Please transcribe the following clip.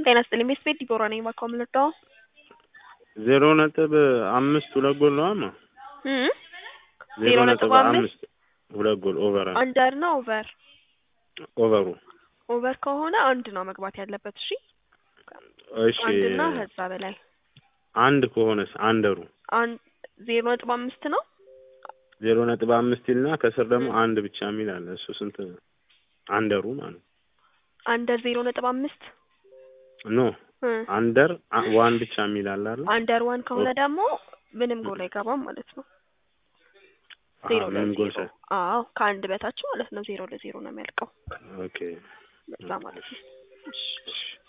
ጤና ይስጥልኝ ቤት ቤት ዲቦራ ነኝ ባካው የምንወደው ዜሮ ነጥብ አምስት ሁለት ጎል ነው አማ እም ዜሮ ነጥብ አምስት ሁለት ጎል ኦቨር አንደር ነው ኦቨር ኦቨሩ ኦቨር ከሆነ አንድ ነው መግባት ያለበት። እሺ እሺ አንድና ከዛ በላይ አንድ ከሆነስ አንደሩ አንድ ዜሮ ነጥብ አምስት ነው። ዜሮ ነጥብ አምስት ይልና ከስር ደግሞ አንድ ብቻ የሚል አለ። እሱ ስንት አንደሩ ማለት አንደር ዜሮ ነጥብ አምስት ኖ እ አንደር አ- ዋን ብቻ የሚል አለ አይደል? አንደር ዋን ከሆነ ደግሞ ምንም ጎል አይገባም ማለት ነው። ዜሮ አዎ፣ ምንም ጎል ለዜሮ ሳይ አዎ ከአንድ በታች ማለት ነው። ዜሮ ለዜሮ ነው የሚያልቀው ኦኬ በዛ ማለት ነው። እሺ እሺ